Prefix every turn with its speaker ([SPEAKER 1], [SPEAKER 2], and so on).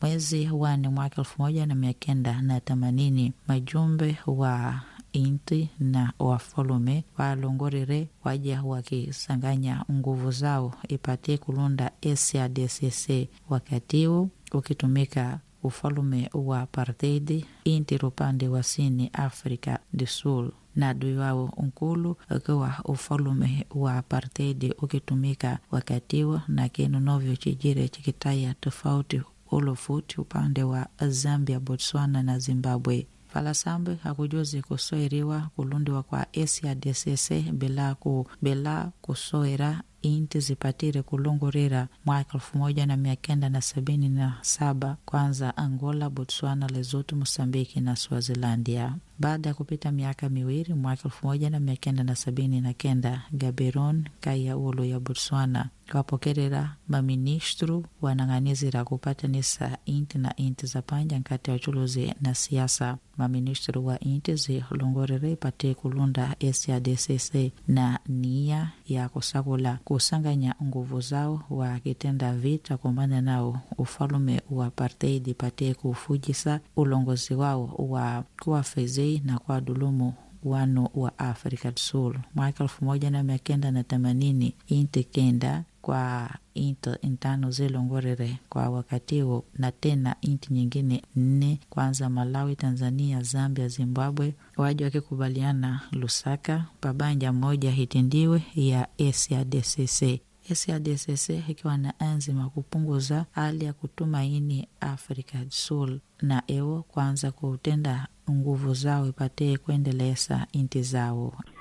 [SPEAKER 1] mwezi wane mwaka elfu moja na mia kenda na themanini majumbe wa inti na wafalume walongorere waja wakisanganya nguvu zao ipatie kulunda SADCC wakati huu ukitumika ufalume wa apartheid inti upande wa sini Afrika du Sul na adui wao nkulu ukiwa ufalume wa apartheid ukitumika wakati huo na kinu novyo chijire chikitaya tofauti ulufuti upande wa Zambia, Botswana na Zimbabwe falasambe hakujuzi kusoeriwa kulundiwa kwa SADCC bila ku bila kusoera inti zipatire kulungurira mwaka elfu moja na mia kenda na sabini na saba kwanza Angola, Botswana, Lesotho, Mosambiki na Swazilandia. Baada ya kupita miaka miwili mwaka elfu moja na mia kenda na sabini na kenda Gaborone kaya ulu ya Botswana kapokerera maministru wanang'anizira kupatanisa inti na inti za panja nkati ya uchuluzi na siasa maministru wa inti zilongorere ipate kulunda SADCC na nia ya kusakula kusanganya nguvu zao wakitenda vita kumbana nao ufalume wa apartheid ipate kufujisa ulongozi wao wa kuwafezei na kwa dulumu wano wa Afrika du Sul mwaka elfu moja na mia kenda na themanini inti kenda kwa inti intano zilongorere kwa wakati huo na tena inti nyingine nne kwanza Malawi, Tanzania, Zambia, Zimbabwe waja wakikubaliana Lusaka pabanja moja hitindiwe ya SADCC. SADCC ikiwa na anzima kupunguza hali ya kutumaini Afrika du Sul na ewo kwanza kutenda nguvu zao ipatee kuendeleza inti zao.